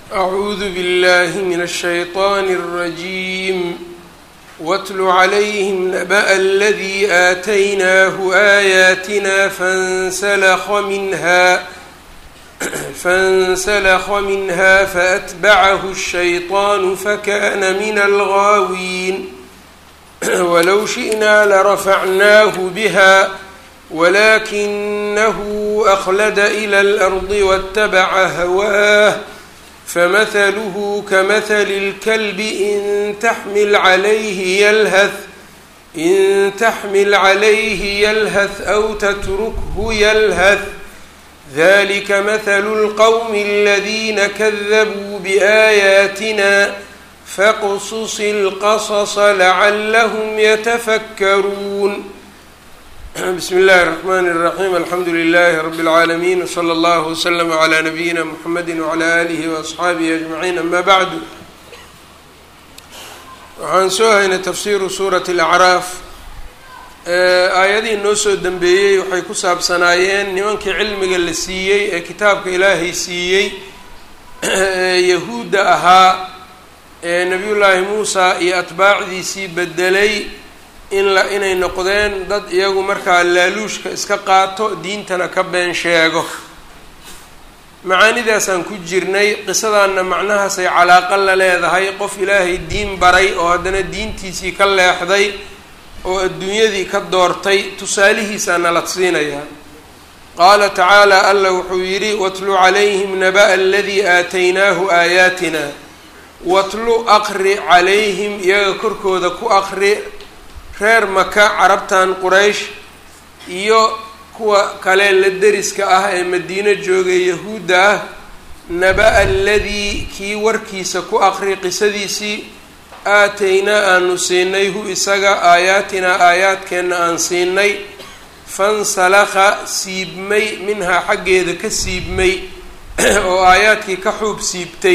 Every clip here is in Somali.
أعوذ بالله من الشيطان الرجيم واتل عليهم نبأ الذي آتيناه آياتنا فانسلخ منها فانسلخ منها فأتبعه الشيطان فكان من الغاوين ولو شئنا لرفعناه بها ولكنه أخلد إلى الأرض واتبع هواه فمثله كمثل الكلب إن تحمل عليه يلهث إن تحمل عليه يلهث أو تتركه يلهث ذلك مثل القوم الذين كذبوا بآياتنا فاقصص القصص لعلهم يتفكرون بسم الله الرحمن الرحيم الحمد لله رب العالمين وصلى الله وسلم على نبيina mحamedi وعlى آlihi وأصxaabihi أجمعين أma bعd waxaan soo haynay tafsiru suuraة الأcraaf aayadihii noo soo dembeeyey waxay ku saabsanaayeen nimankii cilmiga la siiyey ee kitaabka ilaahay siiyey ee yahuudda ahaa ee nabiy llaahi muusa iyo atbaacdiisii bedelay in la inay noqdeen dad iyagu markaa laaluushka iska qaato diintana ka been sheego macaanidaasaan ku jirnay qisadaanna macnahaasay calaaqo la leedahay qof ilaahay diin baray oo haddana diintiisii ka leexday oo adduunyadii ka doortay tusaalihiisaa nala siinayaa qaala tacaala alla wuxuu yidhi watlu calayhim naba'a aladii aataynaahu aayaatina watlu aqri calayhim iyaga korkooda ku aqri reer maka carabtan quraysh iyo kuwa kale la deriska ah ee madiino joogay yahuudda ah naba-a aladii kii warkiisa ku aqri qisadiisii aataynaa aanu siinay hu isaga aayaatinaa aayaadkeenna aan siinay fansalakha siibmay minhaa xaggeeda ka siibmay oo aayaadkii ka xuub siibtay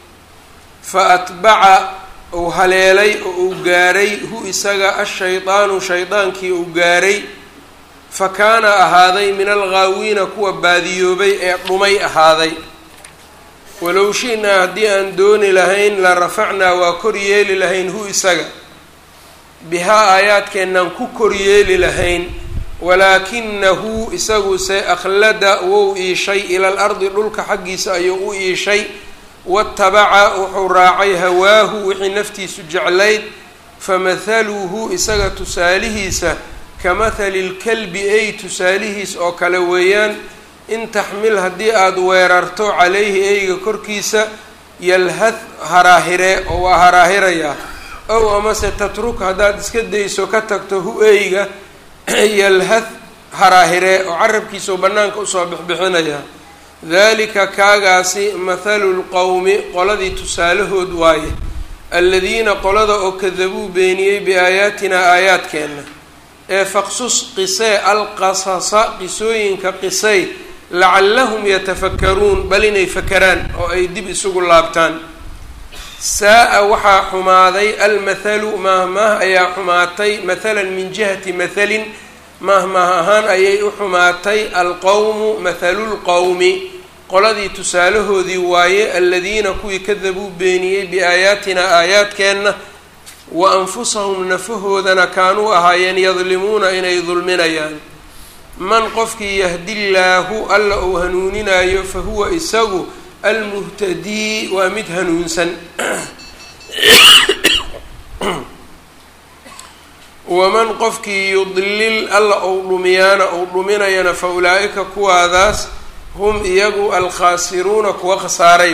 fa atbaca uu haleelay oo uu gaaray hu isaga ashaydaanu shaydaankii uu gaaray fa kaana ahaaday min alghaawiina kuwa baadiyoobay ee dhumay ahaaday walow shi-naa haddii aan dooni lahayn la rafacnaa waa kor yeeli lahayn hu isaga bihaa aayaadkeennaan ku kor yeeli lahayn walaakinahu isaguse akhlada wou iishay ila al ardi dhulka xaggiisa ayuu u iishay watabaca wuxuu raacay hawaahu wixii naftiisu jeclayd famathaluhu isaga tusaalihiisa ka mathali lkalbi ay tusaalihiis oo kale weeyaan in taxmil haddii aada weerarto calayhi eyga korkiisa yalhad haraahiree oo waa haraahirayaa ow amase tatruk haddaad iska dayso ka tagto hu eyga yalhad haraahiree oo carabkiisao bannaanka usoo bixbixinayaa dalika kaagaasi mathalu lqowmi qoladii tusaalahood waaye aladiina qolada oo kadabuu beeniyey biaayaatinaa aayaadkeenna ee faqsus qisee alqasasa qisooyinka qisay lacallahum yatafakaruun bal inay fakaraan oo ay dib isugu laabtaan saa-a waxaa xumaaday almathalu maahmaah ayaa xumaatay mathalan min jihati mathalin maahmaah ahaan ayay u xumaatay alqowmu mathalulqowmi qoladii tusaalahoodii waaye aladiina kuwii kadabuu beeniyey biaayaatinaa aayaadkeenna wa anfusahum nafahoodana kaanuu ahaayeen yadlimuuna inay dulminayaan man qofkii yahdillaahu alla uu hanuuninaayo fa huwa isagu almuhtadii waa mid hanuunsan waman qofkii yudlil alla uu dhumiyaana uu dhuminayana fa ulaa-ika kuwaadaas hum iyagu alkhaasiruuna kuwa khasaaray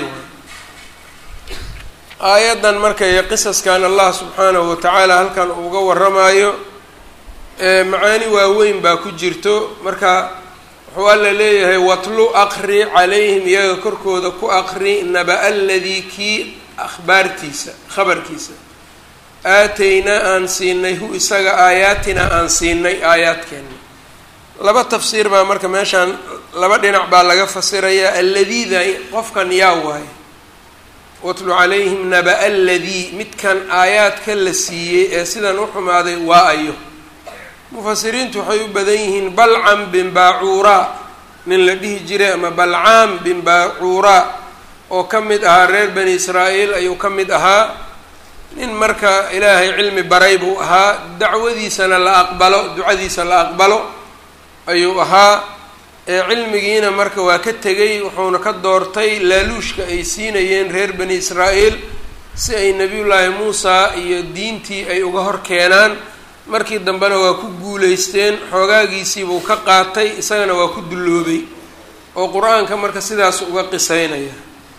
aayaddan markay qisaskan allah subxaanahu watacaala halkan uga waramayo macaani waaweyn baa ku jirto marka wuxuu alla leeyahay watlu aqri calayhim iyaga korkooda ku aqri naba aladii kii akhbaartiisa khabarkiisa aataynaa aan siinay hu isaga aayaatinaa aan siinay aayaadkeena laba tafsiir baa marka meeshaan laba dhinac baa laga fasirayaa aladiida qofkan yaa waaye watlu calayhim naba aladii midkan aayaadka la siiyey ee sidan u xumaaday waa ayo mufasiriintu waxay u badan yihiin balcam bin baacuuraa nin la dhihi jiray ama balcaam bin baacuuraa oo ka mid ahaa reer bani israa'iil ayuu ka mid ahaa nin marka ilaahay cilmi baray buu ahaa dacwadiisana la aqbalo ducadiisa la aqbalo ayuu ahaa ee cilmigiina marka waa ka tegay wuxuuna ka doortay laaluushka ay siinayeen reer bani israa'iil si ay nebiyullaahi muusa iyo diintii ay uga hor keenaan markii dambena waa ku guulaysteen xoogaagiisiibuu ka qaatay isagana waa ku dulloobay oo qur-aanka marka sidaas uga qisaynaya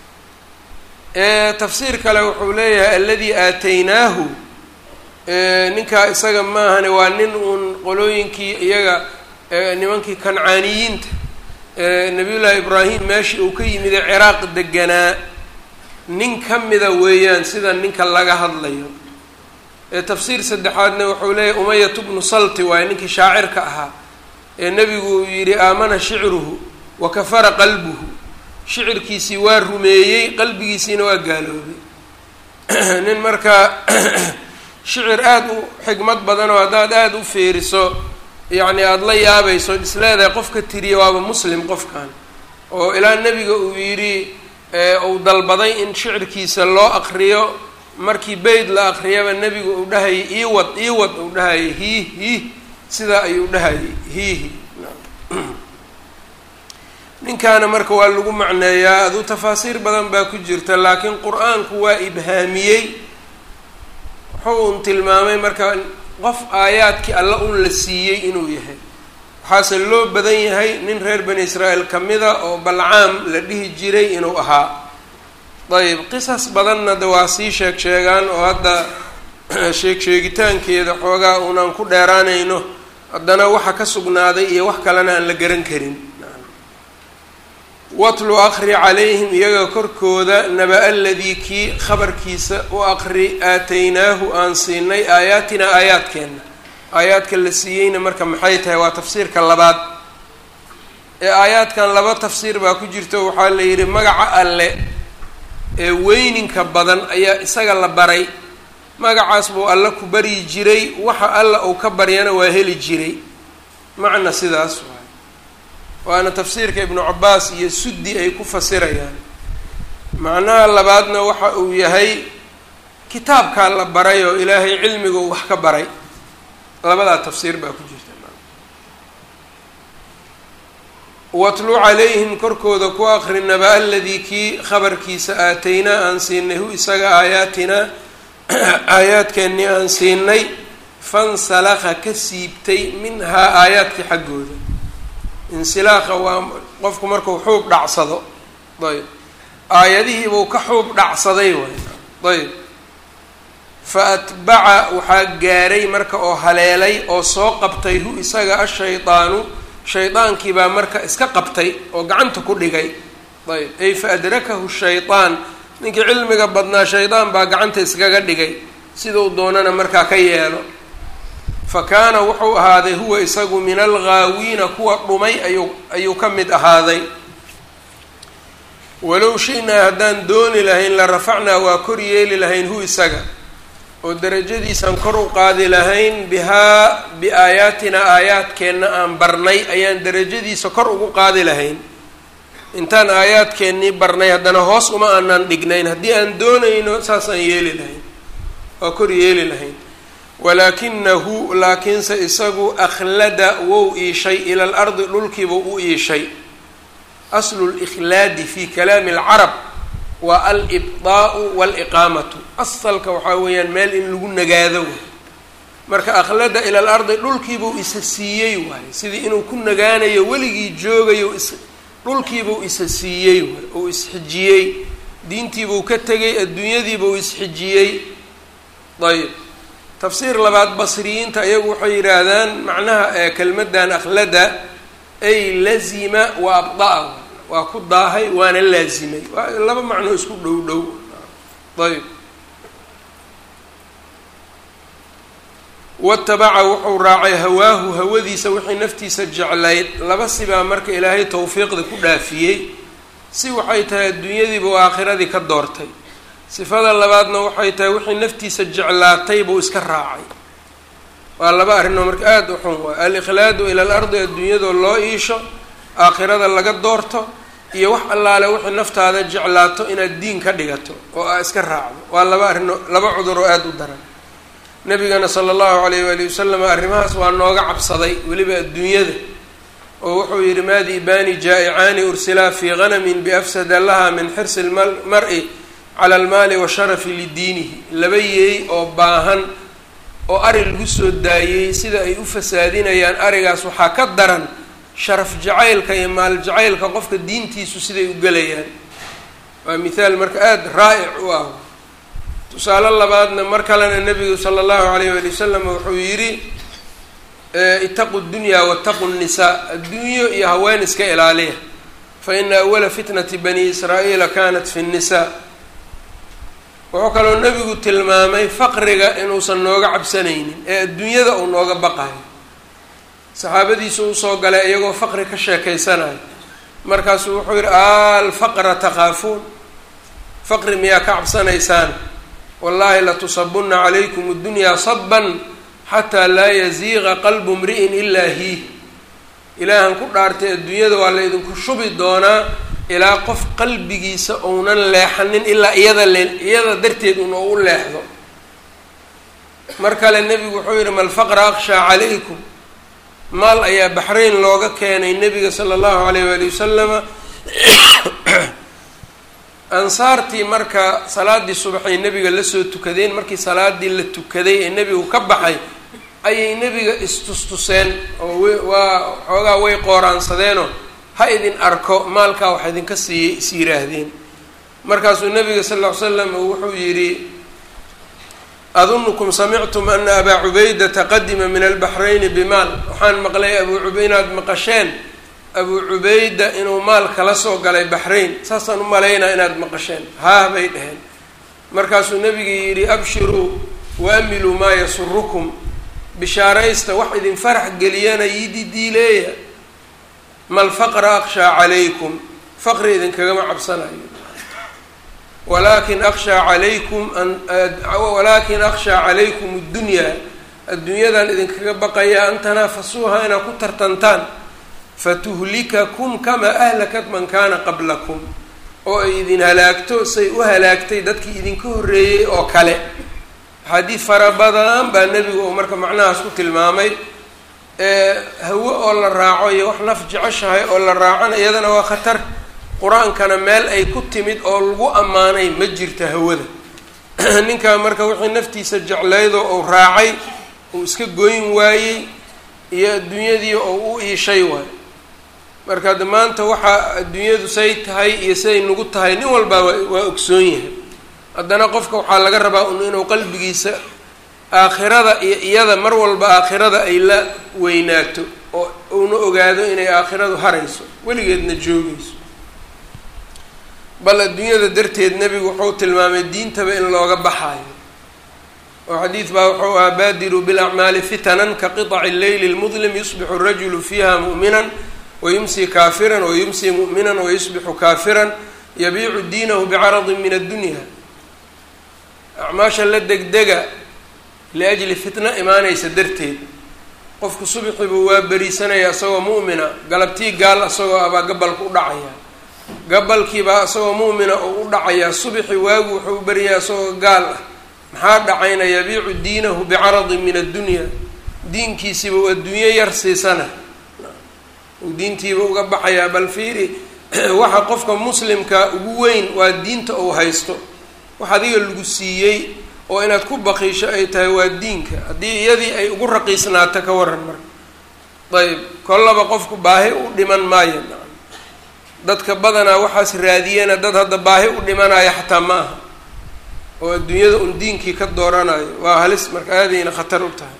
tafsiir kale wuxuu leeyahay alladii aataynaahu ninkaa isaga maahane waa nin uun qolooyinkii iyaga nimankii kancaaniyiinta nabiyullaahi ibraahim meeshii uu ka yimide ciraaq deganaa nin ka mida weeyaan sida ninka laga hadlayo tafsiir saddexaadna wuxuu leeyahay umayatu bnu salti waaye ninkii shaacirka ahaa ee nebigu uu yidhi aamana shicruhu wa kafara qalbuhu shicirkiisii waa rumeeyey qalbigiisiina waa gaaloobay nin marka shicir aada u xigmad badan oo haddaad aada u feeriso yacni aada la yaabayso is leedahay qofka tiriya waaba muslim qofkan oo ilaa nebiga uu yidhi uu dalbaday in shicirkiisa loo aqriyo markii beyd la aqriyaba nebigu uu dhahayay iiwad iiwad uu dhahayay hiih hiih sidaa ayuu dhahayay hiihi ninkaana marka waa lagu macneeyaa aduu tafaasiir badan baa ku jirta laakiin qur-aanku waa ibhaamiyey wuxuu un tilmaamay marka qof aayaadkii alla un la siiyey inuu yahay waxaase loo badan yahay nin reer bani israa'iil ka mida oo balcaam la dhihi jiray inuu ahaa ayb qisas badanna de waa sii sheeg sheegaan oo hadda sheeg sheegitaankeeda xoogaa unaan ku dheeraanayno haddana waxa ka sugnaaday iyo wax kalena aan la garan karin watlu aqri calayhim iyaga korkooda naba aladii kii khabarkiisa u aqri aataynaahu aan siinay aayaatinaa aayaadkeenna aayaadka la siiyeyna marka maxay tahay waa tafsiirka labaad ee aayaadkan laba tafsiir baa ku jirto waxaa la yidhi magaca alle ee weyninka badan ayaa isaga la baray magacaas buu alle ku baryi jiray waxa alla uu ka baryana waa heli jiray macna sidaas waay waana tafsiirka ibnu cabaas iyo suddi ay ku fasirayaan macnaha labaadna waxa uu yahay kitaabkaa la baray oo ilaahay cilmigu wax ka baray labadaa tafsiir baa ku jirta watlu calayhim korkooda ku aqri naba aladii kii khabarkiisa aataynaa aan siinay hu isaga aayaatinaa aayaadkeennii aan siinay fansalakha ka siibtay minhaa aayaadkii xaggooda insilaaqa waa qofku markuu xuub dhacsado ayb aayadihiibuu ka xuub dhacsaday waay ayb fa atbaca waxaa gaaray marka oo haleelay oo soo qabtay hu isaga ashaydaanu shaydaankii baa marka iska qabtay oo gacanta ku dhigay ayb ay fa adrakahu shaydaan ninkii cilmiga badnaa shaydaan baa gacanta iskaga dhigay siduu doonana markaa ka yeelo fa kaana wuxuu ahaaday huwa isagu min alghaawiina kuwa dhumay ayuu ayuu ka mid ahaaday walow shi-naa haddaan dooni lahayn la rafacnaa waa kor yeeli lahayn hu isaga oo darajadiisaan kor u qaadi lahayn bihaa biaayaatina aayaadkeenna aan barnay ayaan darajadiisa kor ugu qaadi lahayn intaan aayaadkeennii barnay haddana hoos uma aanaan dhignayn haddii aan doonayno saasaan yeeli lahayn waa kor yeeli lahayn walaakinahu laakiinse isagu akhlada wou iishay ila alardi dhulkiibuu u iishay aslu likhlaadi fi kalaami alcarab waa alibdaa'u waaliqaamatu asalka waxaa weeyaan meel in lagu nagaado way marka akhlada ila alardi dhulkiibuu isa siiyey waaye sidii inuu ku nagaanayo weligii joogayo is dhulkiibuu isa siiyey waay uu isxijiyey diintiibuu ka tegay adduunyadiibuu isxijiyey ayb tafsiir labaad basriyiinta iyagu waxay yidhaahdaan macnaha ee kelmaddan akhlada ay lazima wa abdaa waa ku daahay waana laazimay waa laba macnoo isku dhow dhow ayb watabaca wuxuu raacay hawaahu hawadiisa wixii naftiisa jeclayd laba sibaa marka ilaahay tawfiiqda ku dhaafiyey si waxay tahay adduunyadiiba u aakhiradii ka doortay sifada labaadna waxay tahay wixii naftiisa jeclaatay buu iska raacay waa laba arrinoo marka aada u xun waay alikhlaadu ila alardi adduunyadoo loo iisho aakhirada laga doorto iyo wax allaale wixii naftaada jeclaato inaad diin ka dhigato oo aa iska raacdo waa laba arrino laba cudur oo aada u daran nabigana sala allahu alayh waali wasalam arrimahaas waa nooga cabsaday weliba adduunyada oo wuxuu yidhi maadiibaani jaa-icaani ursilaa fii ganamin biafsada laha min xirsi lmar-i cala almaali washarafi lidiinihi laba yeey oo baahan oo ari lagu soo daayey sida ay u fasaadinayaan arigaas waxaa ka daran sharaf jacaylka iyo maal jacaylka qofka diintiisu siday u gelayaan waa mithaal marka aada raa'ic u ah tusaale labaadna mar kalena nabigu sala allahu alayh waali wasalam wuxuu yidhi itaqu dunyaa wataqu nnisaa adduunyo iyo haween iska ilaaliya fa ina awala fitnati bani israa'iila kanat fi nnisaa wuxuu kaloo nebigu tilmaamay faqriga inuusan nooga cabsanaynin ee adduunyada uu nooga baqayo saxaabadiisu usoo galay iyagoo faqri ka sheekaysanayo markaasuu wuxuu yidhi alfaqra takhaafuun faqri miyaa ka cabsanaysaan wallahi latusabunna calaykum addunyaa saban xataa laa yaziiqa qalbu mri'in ilaa hiih ilaahan ku dhaartay adduunyada waa la idinku shubi doonaa ilaa qof qalbigiisa uunan leexanin ilaa iyada le iyada darteed un oo u leexdo mar kale nebigu wuxuu yidhi malfaqra akhshaa calaykum maal ayaa baxrayn looga keenay nebiga sala allahu alayh waali wasalama ansaartii marka salaaddii subaxay nebiga lasoo tukadeen markii salaadii la tukaday ee nebigu ka baxay ayay nebiga istustuseen oo waa xoogaa way qooraansadeenoo ha idin arko maalkaa wax idinka siiyey is yiraahdeen markaasuu nabiga sal ll ly slam wuxuu yidhi adunukum samictum ana abaa cubaydata qadima min albaxrayni bimaal waxaan maqlay abuu cub inaad maqasheen abuu cubayda inuu maal kala soo galay baxrayn saasaan u malaynaa inaad maqasheen haah bay dheheen markaasuu nabiga yidhi abshiruu waamiluu maa yasurukum bishaaraysta wax idin farax geliyana yididiileeya mal faqra akhshaa calaykum faqri idinkagama cabsanayo walaakin akhshaa calaykum walaakin akhshaa calaykum addunyaa adduunyadan idinkaga baqayaa an tanaafasuuha inaad ku tartantaan fatuhlikakum kamaa ahlakat man kaana qablakum oo ay idin halaagto say u halaagtay dadkii idinka horreeyey oo kale axaadiid fara badan baa nebigu uu marka macnahaas ku tilmaamay hawo oo la raaco iyo wax naf jeceshahay oo la raacona iyadana waa khatar qur-aankana meel ay ku timid oo lagu ammaanay ma jirta hawada ninkaa marka wixii naftiisa jeclaydoo uu raacay uu iska goyn waayey iyo adduunyadii oo u iishay waayo marka de maanta waxaa adduunyadu say tahay iyo siday nagu tahay nin walbaa waa ogsoon yahay haddana qofka waxaa laga rabaa un inuu qalbigiisa aakhirada iyo iyada mar walba aakhirada ay la weynaato oo uuna ogaado inay aakhiradu harayso weligeedna joogayso bal adduunyada darteed nebigu wuxuu tilmaamay diintaba in looga baxaayo oo xadiid baa wuxuu ahaa baadiruu bilacmaali fitanan ka qiطaci leyli lmudlim yusbixu rajulu fiiha mu'minan wayumsi kaafiran wayumsi mu'minan wayusbixu kaafiran yabiicu diinahu bicaradin min addunya acmaasha la degdega liajli fitna imaanaysa darteed qofku subxiibuu waa beriisanaya isagoo mu'mina galabtii gaal isagoo abaa gabalka u dhacaya gabalkiibaa isagoo mu'mina oo u dhacayaa subxi waagu wuxuu u beriyaa isagoo gaal ah maxaa dhacayna yabiicu diinahu bicaradin min addunya diinkiisiiba uu adduunyo yar siisana uu diintiiba uga baxayaa bal fiiri waxa qofka muslimka ugu weyn waa diinta uu haysto wax adiga lagu siiyey oo inaad ku baqiisho ay tahay waa diinka haddii iyadii ay ugu raqiisnaato ka waran marka ayb kollaba qofku baahi u dhiman maayo dadka badanaa waxaas raadiyana dad hadda baahi u dhimanaya xataa ma aha oo adduunyada un diinkii ka dooranayo waa halis marka aadayna khatar u tahay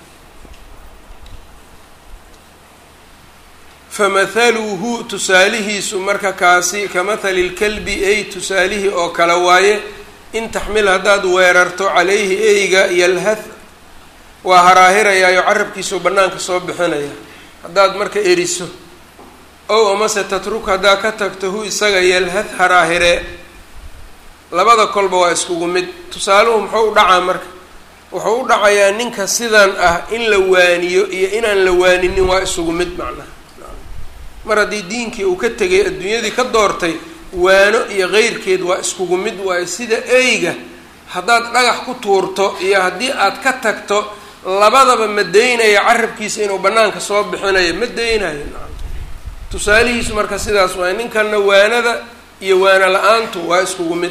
famathaluhu tusaalihiisu marka kaasi ka mathali lkalbi ey tusaalihii oo kale waaye in taxmil haddaad weerarto calayhi eyga yalhath waa haraahirayaayo carabkiisuu bannaanka soo bixinaya haddaad marka eriso ow amase tatruk haddaa ka tagto hu isaga yalhath haraahiree labada kolba waa iskugu mid tusaaluhu muxuu u dhacaa marka wuxuu u dhacayaa ninka sidan ah in la waaniyo iyo inaan la waaninin waa isugu mid macnaha mar haddii diinkii uu ka tegay adduunyadii ka doortay waano iyo keyrkeed waa iskugu mid waayo sida eyga haddaad dhagax ku tuurto iyo haddii aad ka tagto labadaba ma daynaya carabkiisa inuu bannaanka soo bixinayo ma daynayo tusaalihiisu marka sidaas waay ninkanna waanada iyo waano la-aantu waa iskugu mid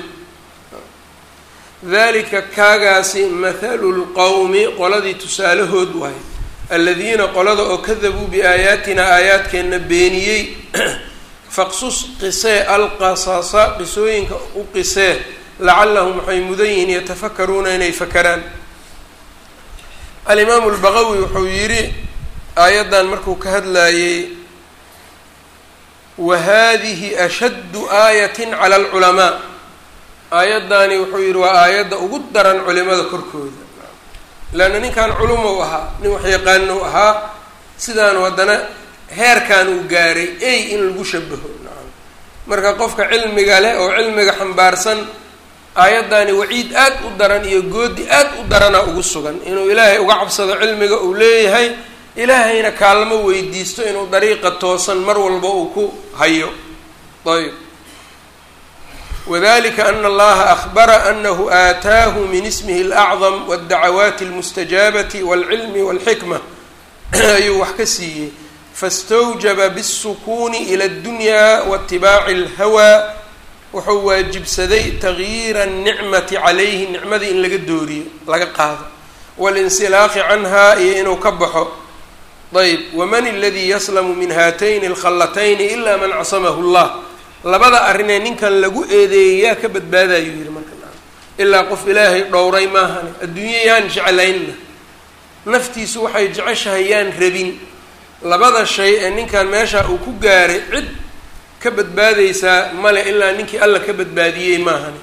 dalika kaagaasi mathalu lqowmi qoladii tusaalahood waayo aladiina qolada oo kadabuu biaayaatina aayaadkeenna beeniyey faqsus qisee alqasasa qisooyinka u qisee lacallahum waxay mudan yihiin yatafakaruuna inay fakaraan alimaamu lbaqawi wuxuu yidhi aayaddan markuu ka hadlayey wa hadihi ashaddu aayatin cala alculamaa aayaddaani wuxuu yidhi waa aayadda ugu daran culimada korkooda leanna ninkan culumow ahaa nin waxyaqaanow ahaa sidaanu haddana heerkan uu gaaray ey in lagu shabaho nacam marka qofka cilmiga leh oo cilmiga xambaarsan aayaddaani waciid aad u daran iyo goodi aad u darana ugu sugan inuu ilaahay uga cabsado cilmiga uu leeyahay ilaahayna kaalmo weydiisto inuu dariiqa toosan mar walba uu ku hayo ayb wadalika ana allaha ahbara anahu aataahu min ismihi alacdam wاddacawaati almustajaabati wاlcilmi wاlxikma ayuu wax ka siiyey fastawjaba bالsukuuni ila اddunya waاtibaaci اlhawaa wuxuu waajibsaday tagyiira الnicmati calayhi nicmadii in laga dooriyo laga qaado walinsilaaqi canha iyo inuu ka baxo ayb waman اladii yaslamu min haatayni اlkhallatayni ila man casamahu اllah labada arrinee ninkan lagu eedeeyay yaa ka badbaadayuu yihi marka ilaa qof ilaahay dhowray maahane adduunye yaan jeclaynna naftiisu waxay jeceshahay yaan rabin labada shay ee ninkan meesha uu ku gaaray cid ka badbaadaysaa male ilaa ninkii alla ka badbaadiyey maahane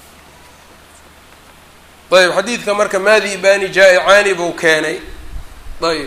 ayb xadiidka marka maadi bani jaa-icaani buu keenay ayb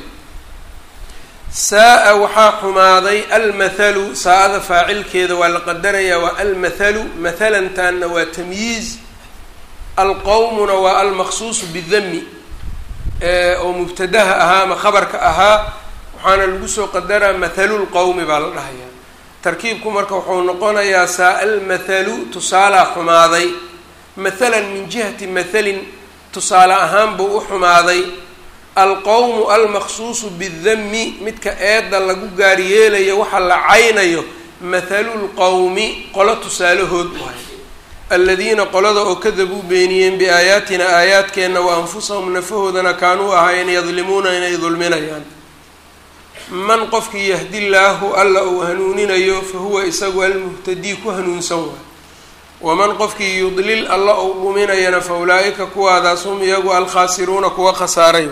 saa-a waxaa xumaaday almathalu saa-ada faacilkeeda waa la qadarayaa waa almathalu mathalantaanna waa tamyiiz alqowmuna waa almaqsuusu bidami oo mubtadaha ahaa ama khabarka ahaa waxaana lagu soo qadaraa mathalulqowmi baa la dhahayaa tarkiibku marka wuxuu noqonayaa saa almathalu tusaalaa xumaaday mathalan min jihati mathalin tusaale ahaan buu u xumaaday alqowmu almaqsuusu bidami midka eedda lagu gaaryeelayo waxa la caynayo mathalulqowmi qolo tusaalahood waay aladiina qolada oo kadabuu beeniyeen biaayaatina aayaadkeenna wa anfusahum nafahoodana kaanuu ahaayeen yadlimuuna inay dulminayaan man qofkii yahdi llaahu alla uu hanuuninayo fa huwa isagu almuhtadii ku hanuunsan waay waman qofkii yudlil alla uu dhuminayana fa ulaa-ika kuwaadaas hum iyagu alkhaasiruuna kuwa khasaaray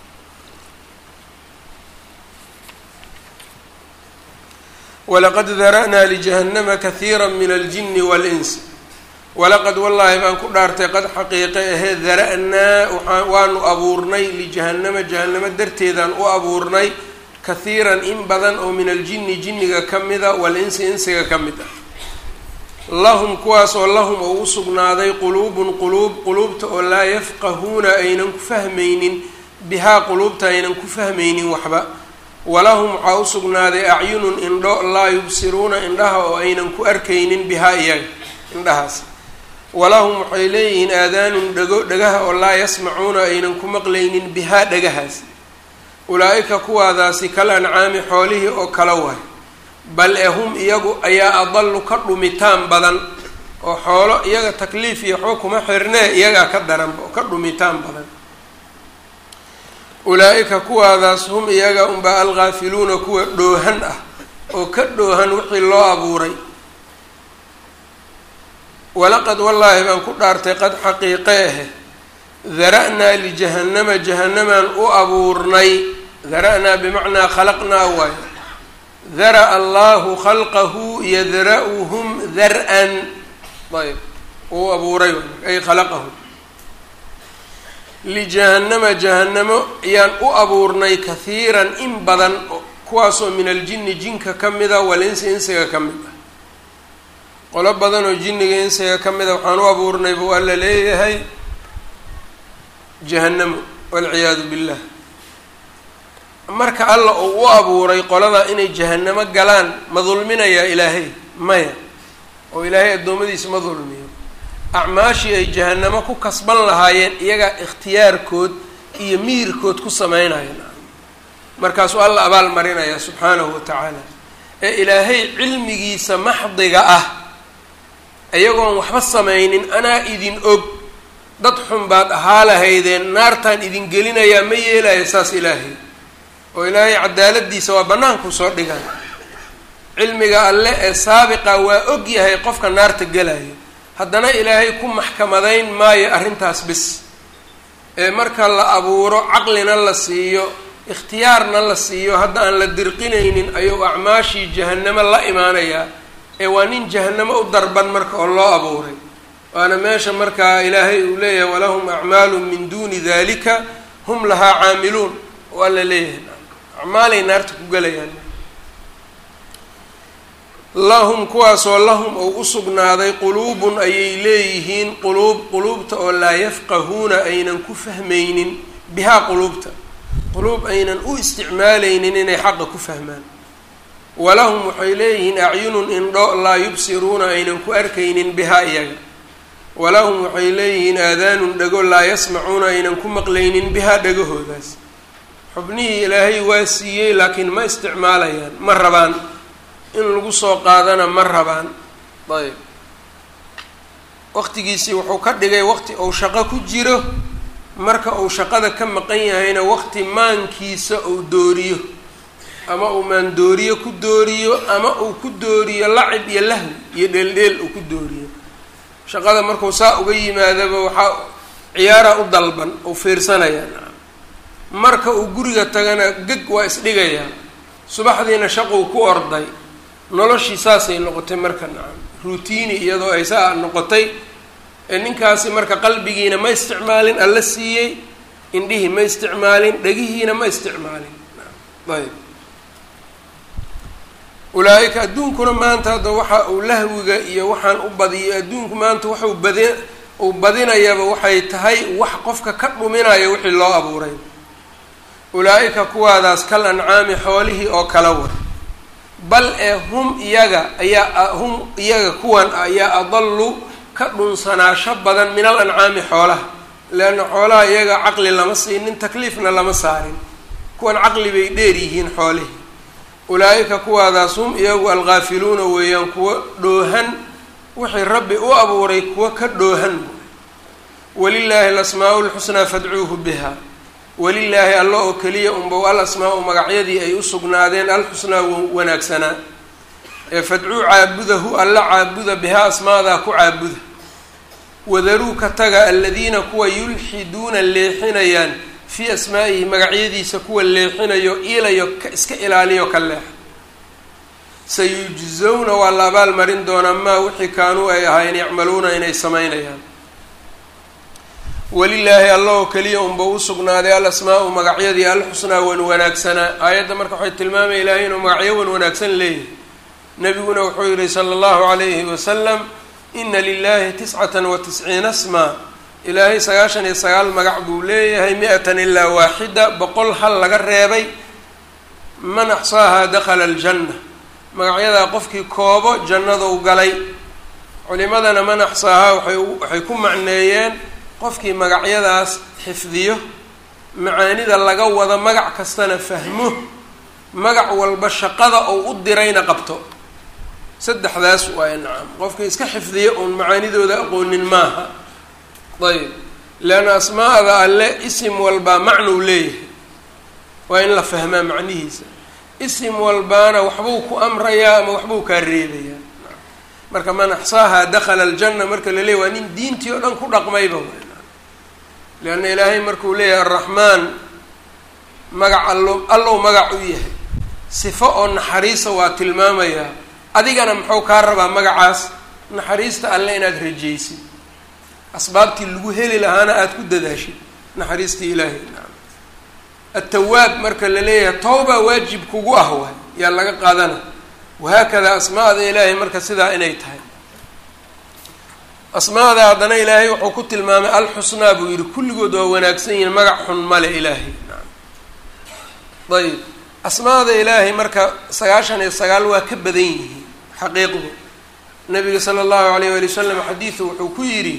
walaqad dara'naa lijahannama kahiira min aljini waal-ins walaqad wallaahi baan ku dhaartay qad xaqiiqe ahee dara-naa waaa waanu abuurnay lijahannama jahannamo darteedaan u abuurnay kahiiran in badan oo min aljini jinniga ka mida wal-insi insiga ka mid ah lahum kuwaas oo lahum oo u sugnaaday quluubun quluub quluubta oo laa yafqahuuna aynan ku fahmaynin bihaa quluubta aynan ku fahmaynin waxba walahum waxaa u sugnaaday acyunun indho laa yubsiruuna indhaha oo aynan ku arkaynin bihaa iyaga indhahaas walahum waxay leeyihiin aadaanun dhego dhagaha oo laa yasmacuuna aynan ku maqlaynin bihaa dhagahaas ulaa-ika kuwaadaasi kal ancaami xoolihii oo kala waay bal e hum iyagu ayaa adalu ka dhumitaan badan oo xoolo iyaga takliif iyo waxba kuma xirnee iyagaa ka daranba oo ka dhumitaan badan ulaa-ika kuwaadaas hum iyaga unbaa alghaafiluuna kuwa dhoohan ah oo ka dhoohan wixii loo abuuray walaqad wallaahi baan ku dhaartay qad xaqiiqe ahe dara-naa lijahannama jahannamaan u abuurnay dara-naa bimacnaa khalaqnaa waayo dara-a allahu khalqahu yadra-uhum dar-an ayb uu abuuray ay khalaqahu lijahannama jahannamo ayaan u abuurnay kahiiran in badan kuwaasoo min aljini jinka ka mida walinsi insiga ka mid ah qolo badan oo jinniga insiga ka mida waxaan u abuurnay buu alla leeyahay jahannamo walciyaadu billah marka alla uu u abuuray qolada inay jahanamo galaan ma dulminayaa ilaahay maya oo ilaahay addoommadiisa ma dulmiyo acmaashii ay jahanamo ku kasban lahaayeen iyagaa ikhtiyaarkood iyo miirkood ku sameynayeen markaasuu alla abaal marinaya subxaanahu wa tacaala ee ilaahay cilmigiisa maxdiga ah iyagoon waxba samaynin anaa idin og dad xun baad ahaa lahaydeen naartaan idin gelinayaa ma yeelaya saas ilaahay oo ilaahay cadaaladiisa waa bannaanku soo dhigan cilmiga alle ee saabiqa waa og yahay qofka naarta gelayo haddana ilaahay ku maxkamadayn maayo arrintaas bis ee marka la abuuro caqlina la siiyo ikhtiyaarna la siiyo hadda aan la dirqinaynin ayuu acmaashii jahanamo la imaanayaa ee waa nin jahanamo u darban marka oo loo abuuray waana meesha markaa ilaahay uu leeyahay walahum acmaalu min duuni dalika hum lahaa caamiluun waa la leeyahay acmaalay naarta ku gelayaan lahum kuwaasoo lahum ou usugnaaday quluubun ayay leeyihiin quluub quluubta oo laa yafqahuuna aynan ku fahmaynin bihaa quluubta quluub aynan u isticmaalaynin inay xaqa ku fahmaan walahum waxay leeyihiin acyunun indho laa yubsiruuna aynan ku arkaynin bihaa iyaga walahum waxay leeyihiin aadaanun dhego laa yasmacuuna aynan ku maqlaynin bihaa dhegahoodaas xubnihii ilaahay waa siiyey laakiin ma isticmaalayaan ma rabaan in lagu soo qaadana ma rabaan ayb waqtigiisii wuxuu ka dhigay waqti uu shaqo ku jiro marka uu shaqada ka maqan yahayna waqti maankiisa uu dooriyo ama uu maandooriyo ku dooriyo ama uu ku dooriyo lacib iyo lahwi iyo dheeldheel uu ku dooriyo shaqada markuu saa uga yimaadaba waxaa ciyaara u dalban uu fiirsanayaa marka uu guriga tagana geg waa isdhigayaa subaxdiina shaquu ku orday noloshii saasay noqotay marka nacam ruutiini iyadoo ay saa noqotay ee ninkaasi marka qalbigiina ma isticmaalin alla siiyey indhihii ma isticmaalin dhegihiina ma isticmaalin ayb ulaa-ika adduunkuna maanta hadda waxa uu lahwiga iyo waxaan u badiyo adduunku maanta waxuu badi uu badinayaba waxay tahay wax qofka ka dhuminayo wixii loo abuuray ulaa-ika kuwaadaas kal ancaami xoolihii oo kala war bal ee hum iyaga ayaa hum iyaga kuwan ayaa adallu ka dhunsanaasho badan min al ancaami xoolaha leanna xoolaha iyaga caqli lama siinin takliifna lama saarin kuwan caqli bay dheer yihiin xoolihii ulaa-ika kuwaadaas hum iyagu alghaafiluuna weeyaan kuwa dhoohan wixii rabbi u abuuray kuwa ka dhoohan walilaahi alasmaa-u lxusnaa fadcuuhu biha walilaahi alla oo keliya unbow al asmaa-u magacyadii ay u sugnaadeen alxusnaa wanaagsanaa ee fadcuu caabudahu alla caabuda bihaa asmaadaa ku caabuda wadaruu ka taga aladiina kuwa yulxiduuna leexinayaan fii asmaa'ihi magacyadiisa kuwa leexinayo ilayo ka iska ilaaliyo ka leexa sayujzawna waa la abaal marin doonaa maa wixii kaanuu ay ahaayeen yacmaluuna inay samaynayaan walilaahi alla oo keliya unba u sugnaaday al asmaa-u magacyadii alxusnaa wan wanaagsanaa aayadda marka waxay tilmaamaya ilaahay inuu magacyo wan wanaagsan leeyahay nabiguna wuxuu yihi sala allahu calayhi wasalam ina lilahi tiscatan wa tisciina smaa ilaahay sagaashan iyo sagaal magac buu leeyahay mi-atan ilaa waaxida boqol hal laga reebay man axsaahaa dakhala aljanna magacyadaa qofkii koobo jannaduu galay culimadana man axsaahaa waay waxay ku macneeyeen qofkii magacyadaas xifdiyo macaanida laga wado magac kastana fahmo magac walba shaqada uu u dirayna qabto saddexdaas waay nacam qofkii iska xifdiyo uun macaanidooda aqoonin maaha ayb leanna asmaa'da alle isim walbaa macnuu leeyahay waa in la fahmaa macnihiisa isim walbaana waxbuu ku amrayaa ama waxbuu kaa reebayaa marka man axsaahaa dakhala aljanna marka la leeyay waa nin diintii oo dhan ku dhaqmayba leanna ilaahay markuu leeyahay araxmaan magac allo allow magac u yahay sifo oo naxariisa waa tilmaamayaa adigana muxuu kaa rabaa magacaas naxariista alle inaad rajaysid asbaabtii lagu heli lahaana aada ku dadaashid naxariistii ilaahay naam atawaab marka la leeyahay tawba waajib kugu ah waay yaa laga qaadana wahaakada asmaada ilaahay marka sidaa inay tahay asmaada haddana ilaahay wuxuu ku tilmaamay alxusnaa buu yihi kulligood waa wanaagsan yihiin magac xun male ilaahay naam ayb asmaada ilaahay marka sagaashan iyo sagaal waa ka badan yihiin xaqiiqdu nabiga sala allahu alayh wali wasalam xadiidu wuxuu ku yidhi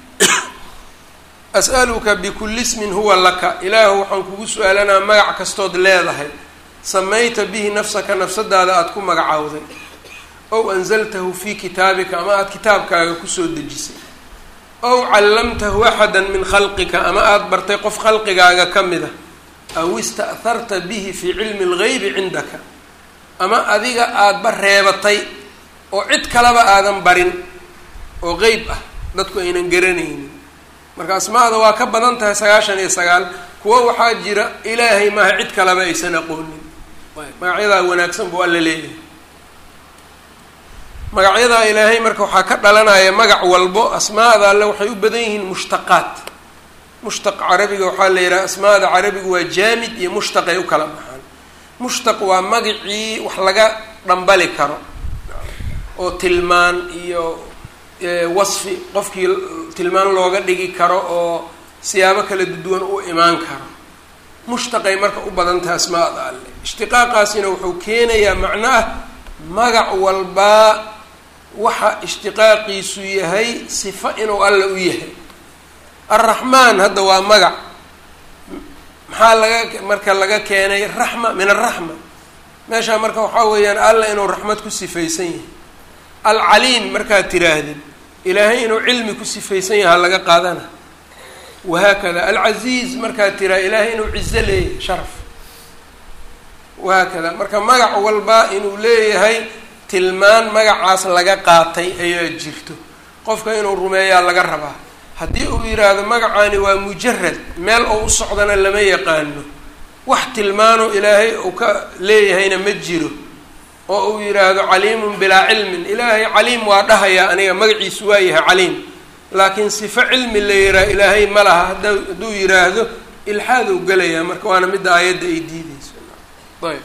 as'aluka bikulli ismin huwa laka ilaahu waxaan kugu su-aalanaa magac kastood leedahay samayta bihi nafsaka nafsadaada aada ku magacowday ow anzaltahu fii kitaabika ama aada kitaabkaaga kusoo dejisay ow callamtahu axada min khalqika ama aada bartay qof khalqigaaga ka mid a aw ista'harta bihi fii cilmi اlgaybi cindaka ama adiga aadaba reebatay oo cid kaleba aadan barin oo qeyb ah dadku aynan garanaynin marka asmaada waa ka badan tahay sagaashan iyo sagaal kuwo waxaa jira ilaahay maaha cid kaleba aysan aqoonin magacyadaa wanaagsan buu alla leeyahay magacyadaa ilaahay marka waxaa ka dhalanaya magac walbo asmaada alle waxay u badan yihiin mushtaqaat mushtaq carabiga waxaa la yidhaha asmaada carabiga waa jaamid iyo mushtaq ay u kala baxaan mushtaq waa magacii wax laga dhambali karo oo tilmaan iyo wasfi qofkii tilmaan looga dhigi karo oo siyaabo kala duwan u imaan karo mushtaqay marka u badan tahay asmaada alle ishtiqaaqaasina wuxuu keenayaa macno ah magac walbaa waxa ishtiqaaqiisu yahay sifo inuu alla u yahay alraxmaan hadda waa magac maxaa laga marka laga keenay raxma min alraxma meeshaa marka waxaa weeyaan alla inuu raxmad ku sifaysan yahay alcaliim markaad tiraahdid ilaahay inuu cilmi ku sifaysan yaha laga qaadana wahaakada alcaziiz markaad tiraa ilaahay inuu cizo leeyahay sharaf wahaakada marka magac walba inuu leeyahay tilmaan magacaas laga qaatay ayaa jirto qofka inuu rumeeyaa laga rabaa haddii uu yidhaahdo magacaani waa mujarad meel oo u socdana lama yaqaano wax tilmaano ilaahay uu ka leeyahayna ma jiro oo uu yidhaahdo caliimun bilaa cilmin ilaahay caliim waa dhahayaa aniga magaciisu waa yahay caliim laakiin sifo cilmi la yihaha ilaahay ma laha hada hadduu yidhaahdo ilxaaduu gelayaa marka waana midda aayadda ay diideyso ayb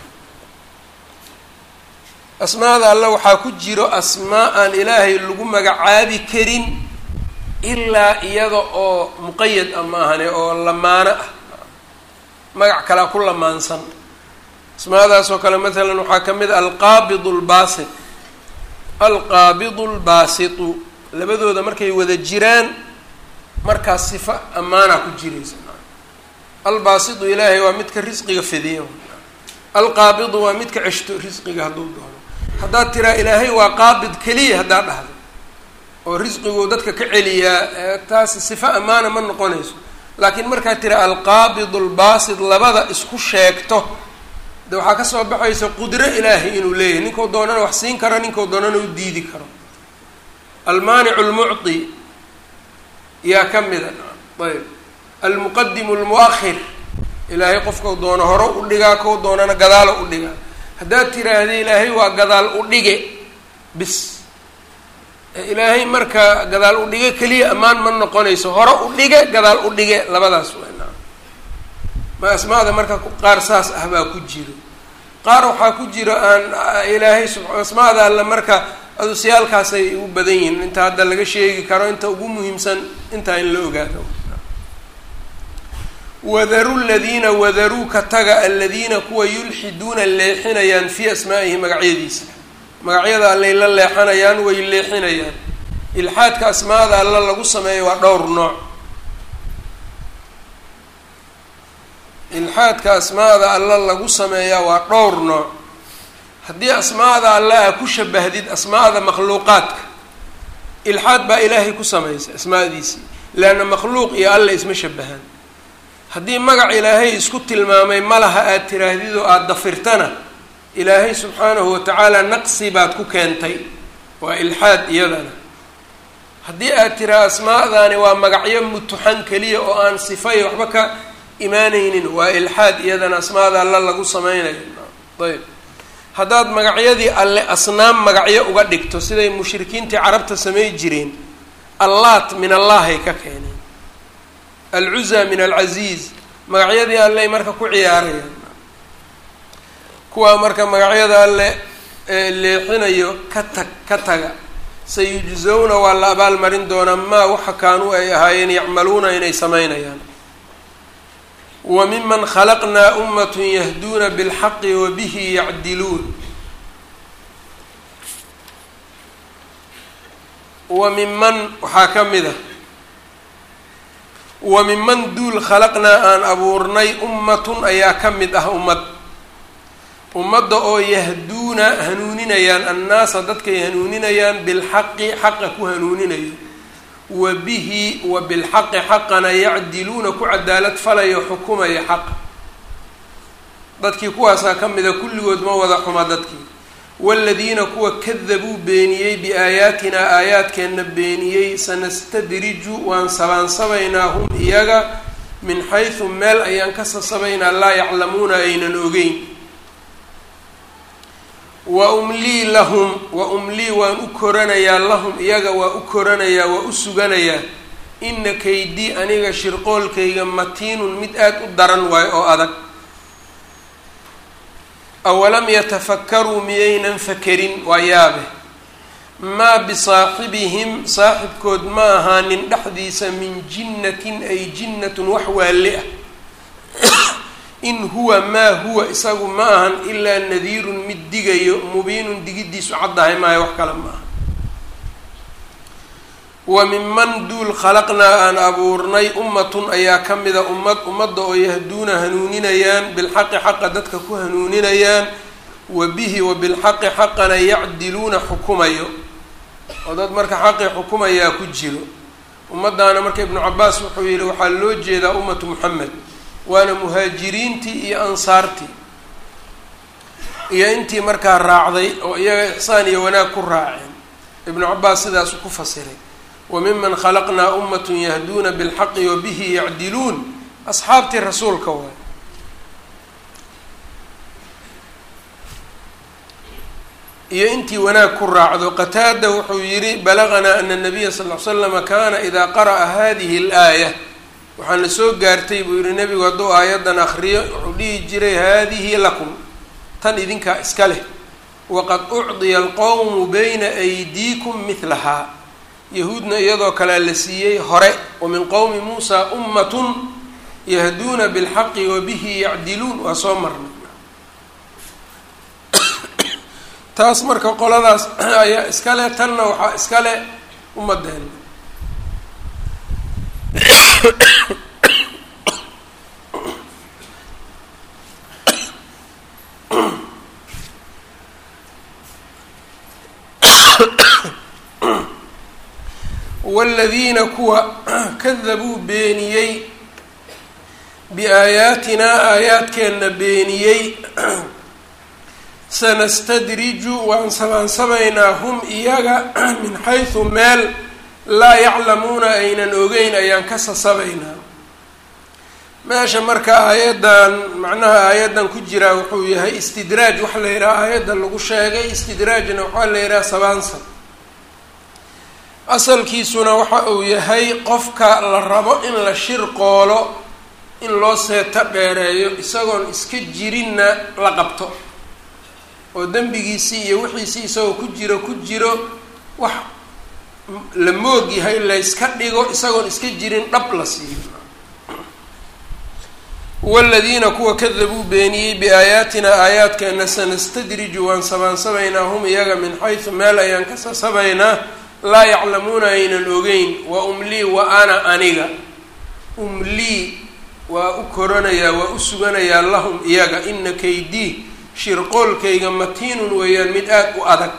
asmaada alle waxaa ku jiro asmaa aan ilaahay lagu magacaabi karin ilaa iyada oo muqayad a maahane oo lamaano ah magac kalea ku lamaansan asmaadaas oo kale maalan waxaa ka mid a alqaabid lbaasit alqaabidu lbaasitu labadooda markay wada jiraan markaas sifo ammaana ku jiraysa albaasitu ilaahay waa midka risqiga fidiya alqaabidu waa midka ceshto risqiga hadduu doono haddaad tiraa ilaahay waa qaabid keliya haddaad dhahdo oo risqiguu dadka ka celiyaa taas sifo ammaana ma noqonayso laakiin markaad tira alqaabid lbaasit labada isku sheegto de waxaa kasoo baxaysa qudro ilaahay inuu leeyahay ninkuu doonana wax siin karo ninkuu doonana u diidi karo almaanicu lmucطi yaa ka mida ayb almuqadimu lmuahir ilaahay qofkau doono hore u dhigaa kau doonana gadaalo u dhigaa haddaad tiraahda ilaahay waa gadaal u dhige bis ilaahay marka gadaal u dhige keliya ammaan ma noqonayso hore u dhige gadaal u dhige labadaas wena ma asmaada marka qaar saas ah baa ku jiro qaar waxaa ku jiro aan ilaahay asmaada alle marka adusyaalkaasay u badan yihiin inta hadda laga sheegi karo inta ugu muhiimsan intaa in la ogaado wadaru ladiina wadaruu ka taga aladiina kuwa yulxiduuna leexinayaan fii asmaa'ihi magacyadiisa magacyada allay la leexanayaan way leexinayaan ilxaadka asmaada alla lagu sameeyo waa dhowr nooc ilxaadka asmaada alla lagu sameeyaa waa dhowr nooc haddii asmaada alle aa ku shabahdid asmaada makhluuqaadka ilxaad baa ilaahay ku samaysa asmaadiisii leanna makhluuq iyo alle isma shabahaan haddii magac ilaahay isku tilmaamay malaha aada tiraahdid oo aada dafirtana ilaahay subxaanahu watacaala naqsi baad ku keentay waa ilxaad iyadana haddii aad tiraa asmaadaani waa magacyo mutuxan keliya oo aan sifay waxba ka imaanaynin waa ilxaad iyadana asmaada alle lagu sameynayo ayb haddaad magacyadii alle asnaam magacyo uga dhigto siday mushrikiintii carabta samey jireen allaat min allahay ka keeneen alcuza min alcaziiz magacyadii alley marka ku ciyaarayaan kuwaa marka magacyada alle leexinayo ka tag ka taga sayujzawna waa la abaalmarin doonaa maa waxa kaanuu ay ahaayeen yacmaluuna inay sameynayaan wa miman khalaqnaa ummatun yahduuna bilxaqi wa bihi yacdiluun wa miman waxaa ka mid a wa miman duul khalaqnaa aan abuurnay ummatun ayaa ka mid ah ummad ummadda oo yahduuna hanuuninayaan annaasa dadkay hanuuninayaan bilxaqi xaqa ku hanuuninayo wa bihi wa bilxaqi xaqana yacdiluuna ku cadaalad falayo xukumaya xaqa dadkii kuwaasaa ka mida kulligood ma wada xuma dadkii waaladiina kuwa kadabuu beeniyey biaayaatinaa aayaadkeenna beeniyey sanastadriju waan sabaansabaynaa hum iyaga min xaysu meel ayaan ka sasabaynaa laa yaclamuuna aynan ogeyn wa umlii lahum wa umlii waan u koranayaa lahum iyaga waa u koranayaa waa u suganayaa ina kaydii aniga shirqoolkayga matiinun mid aada u daran waayo oo adag awalam yatafakaruu miyaynan fakerin waa yaabe maa bisaaxibihim saaxibkood ma ahaanin dhexdiisa min jinnatin ay jinnatun wax waalle ah in huwa maa huwa isagu ma ahan ilaa nadiirun mid digayo mubiinun digiddiisu caddahay maayo wax kale ma aha wa minman duul khalaqnaa aan abuurnay ummatun ayaa ka mida ummad ummadda oo yahduuna hanuuninayaan bilxaqi xaqa dadka ku hanuuninayaan wa bihi wa bilxaqi xaqana yacdiluuna xukumayo oo dad marka xaqii xukumayaa ku jiro ummaddaana marka ibnu cabaas wuxuu yihi waxaa loo jeedaa ummatu muxamed waana muhaajiriintii iyo ansaartii iyo intii markaa raacday oo iyaga ixsaan iyo wanaag ku raaceen ibnu cabaas sidaasu ku fasiray wa miman khalaqnaa ummatun yahduuna bilxaqi wa bihi yacdiluun asxaabtii rasuulka waay iyo intii wanaag ku raacdo qataada wuxuu yihi balaganaa ana nabiya sal l slama kana idaa qara'a hadihi alaaya waxaana soo gaartay buu yihi nebigu hadduu aayaddan akriyo wuxuu dhihi jiray haadihi lakum tan idinkaa iska leh waqad ucdiya alqowmu bayna aydiikum mihlahaa yahuudna iyadoo kalea la siiyey hore wa min qowmi muusaa ummatun yahduuna bilxaqi wa bihi yacdiluun waa soo marnay taas marka qoladaas ayaa iska leh tanna waxaa iska leh ummadeena waaladiina kuwa kadabuu beeniyey biaayaatinaa aayaadkeenna beeniyey sanastadriju waan sabaansabaynaa hum iyaga min xaysu meel laa yaclamuuna aynan ogeyn ayaan ka sasabaynaa meesha marka aayaddan macnaha aayaddan ku jiraa wuxuu yahay istidraaj waxa la yidhaha aayadda lagu sheegay istidraajna waxaa la yidhaha sabaansab asalkiisuna waxa uu yahay qofka la rabo in la shirqoolo in loo seeto dheereeyo isagoon iska jirinna la qabto oo dembigiisii iyo wixiisii isagoo ku jiro ku jiro wax la moog yahay layska dhigo isagoon iska jirin dhab la siiyo waladiina kuwa kadabuu beeniyey biaayaatina aayaadkeena sanastadriju waan sabaansabaynaa hum iyaga min xaysu meel ayaan ka sasabaynaa laa yaclamuuna aynan ogeyn wa umlii wa ana aniga umlii waa u koranayaa waa u suganayaa lahum iyaga ina kaydii shirqoolkayga matiinun weeyaan mid aada u adag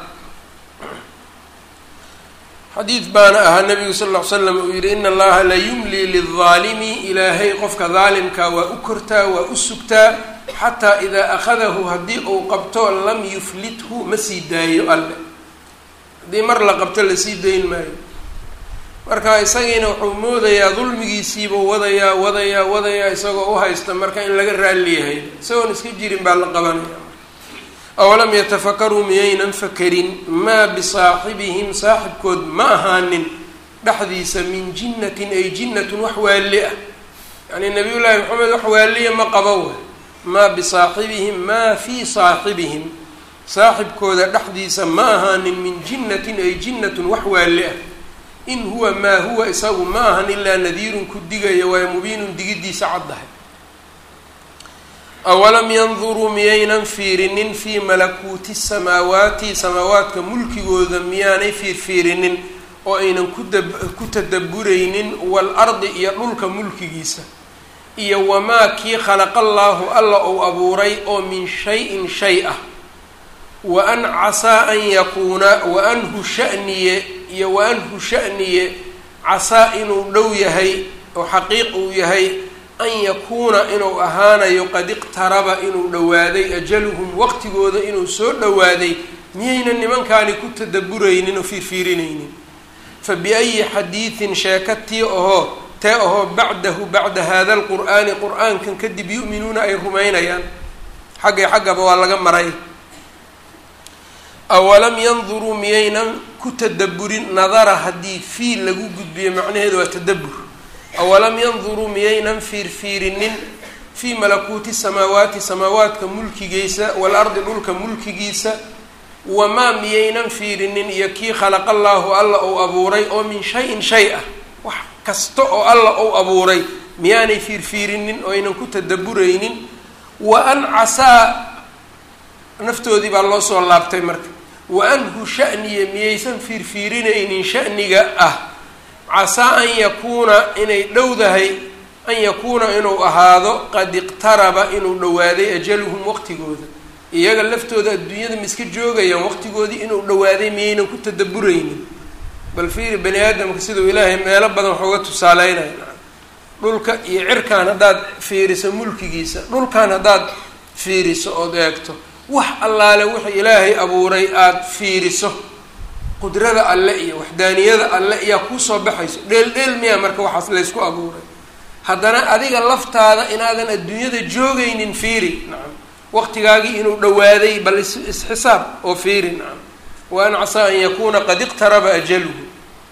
xadiid baana ahaa nabigu sal ll ly slam uu yihi ina allaha la yumlii lildaalimi ilaahay qofka daalimkaa waa u kortaa waa u sugtaa xataa idaa akhadahu haddii uu qabto lam yuflithu ma sii daayo alle haddii mar la qabto lasii dayn maayo marka isagiina wuxuu moodayaa dulmigiisiibuu wadayaa wadayaa wadayaa isagoo u haysta marka in laga raalliyahay isagoon iska jirin baa la qabanaya awalam yatafakaruu miyaynan fakerin maa bisaaxibihim saaxibkood ma ahaanin dhexdiisa min jinnatin ay jinnatun wax waalli ah yacni nabiyullaahi maxamed wax waaliya ma qabo wa maa bisaaxibihim maa fii saaxibihim saaxibkooda dhexdiisa ma ahaanin min jinnatin ay jinnatun wax waalli ah in huwa maa huwa isagu ma ahan ilaa nadiirun ku digaya waayo mubiinun digiddiisa caddahay awalam yanduruu miyaynan fiirinin fii malakuuti samaawaati samaawaadka mulkigooda miyaanay fiirfiirinin oo aynan ku tadaburaynin waalardi iyo dhulka mulkigiisa iyo wamaa kii khalaqa allaahu alla ou abuuray oo min shay-in shay ah wa an casaa an yakuuna wa anhu shaniye iyo wa anhu shaniye casaa inuu dhow yahay oo xaqiiq uu yahay an yakuuna inuu ahaanayo qad iqtaraba inuu dhowaaday ajaluhum waqtigooda inuu soo dhowaaday miyayna nimankaani ku tadaburaynin oo fiirfiirinaynin fa biayi xadiidin sheekatii ahoo tee ahoo bacdahu bacda hada alqur'aani qur-aankan kadib yu'minuuna ay rumaynayaan xaggay xaggaba waa laga maray awalam yanduruu miyaynan ku tadaburin nadara haddii fiil lagu gudbiyo macnaheedu waa tadabur awalam yanduruu miyaynan fiirfiirinin fii malakuuti samaawaati samaawaadka mulkigiisa waalardi dhulka mulkigiisa wamaa miyaynan fiirinin iyo kii khalaqa allaahu alla ou abuuray oo min shay-in shay ah wax kasta oo alla ou abuuray miyaanay fiirfiirinin oo aynan ku tadaburaynin wa an casaa naftoodii baa loo soo laabtay marka wa anhu shaniya miyaysan fiirfiirinaynin shaniga ah casaa an yakuuna inay dhowdahay an yakuuna inuu ahaado qad iqtaraba inuu dhowaaday ajaluhum waqtigooda iyaga laftooda adduunyada ma iska joogayaan waqtigoodii inuu dhowaaday miyaynan ku tadaburaynin bal fiiri bani aadamka siduu ilaahay meelo badan waxuga tusaaleynaya dhulka iyo cirkaan haddaad fiiriso mulkigiisa dhulkan haddaad fiiriso ood eegto wax allaale wixii ilaahay abuuray aada fiiriso qudrada alle iyo waxdaaniyada alle iyaa kuusoo baxayso dheel dheel miyaa marka waxaas laysku abuuray haddana adiga laftaada inaadan adduunyada joogaynin fiiri nacam waqtigaagii inuu dhowaaday bal isxisaab oo fiiri nacam wa an casaa an yakuuna qad iqtaraba ajaluhu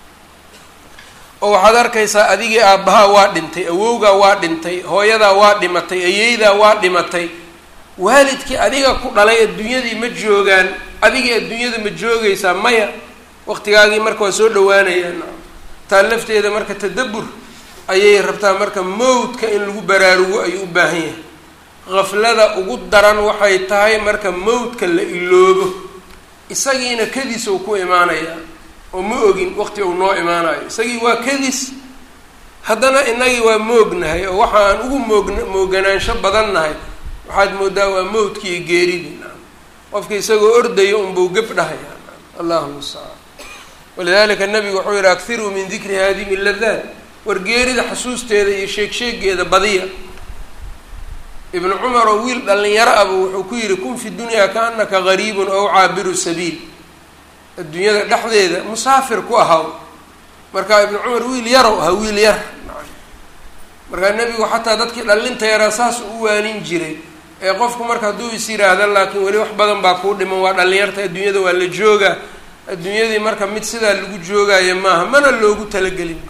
oo waxaad arkaysaa adigii aabbahaa waa dhintay awowgaa waa dhintay hooyadaa waa dhimatay ayeydaa waa dhimatay waalidkii adiga ku dhalay adduunyadii ma joogaan adigii adduunyada ma joogaysaa maya waqtigaagii marka waa soo dhawaanayaan taa lafteeda marka tadabur ayay rabtaa marka mowdka in lagu baraarugo ayuu u baahan yahay qaflada ugu daran waxay tahay marka mowdka la iloobo isagiina kadis uu ku imaanayaa oo ma ogin waqti uu noo imaanayo isagii waa kadis haddana inagii waa moognahay oo waxa aan ugu moogn mooganaansho badan nahay waxaad moodaa waa mowdkii iyo geeridii qofka isagoo ordayo unbuu geb dhahaya allahu mustacaan walidalika nabigu wuxuu yihi akiruu min dikri haadimi ladaat war geerida xasuusteeda iyo sheeg sheegeeda badiya ibnu cumar oo wiil dhalinyaro aba wuxuu ku yihi kun fi dunyaa kaanaka gariibun ow caabiru sabiil adduunyada dhexdeeda musaafir ku ahaw marka ibnu cumar wiil yarow ahaa wiil yar markaa nebigu xataa dadkii dhallinta yaraa saas u waanin jiray ee qofku marka hadduu is yiraahda laakiin weli wax badan baa kuu dhiman waa dhallinyarta adduunyada waa la joogaa adduunyadii marka mid sidaa lagu joogaayo maaha mana loogu talagelin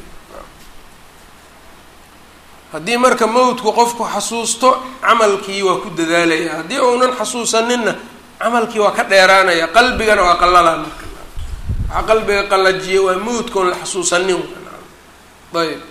haddii marka mawdku qofku xasuusto camalkii waa ku dadaalaya haddii uunan xasuusaninna camalkii waa ka dheeraanaya qalbigana waa qallalaa marka waxaa qalbiga qallajiya waa mawdka oon la xasuusanin ayb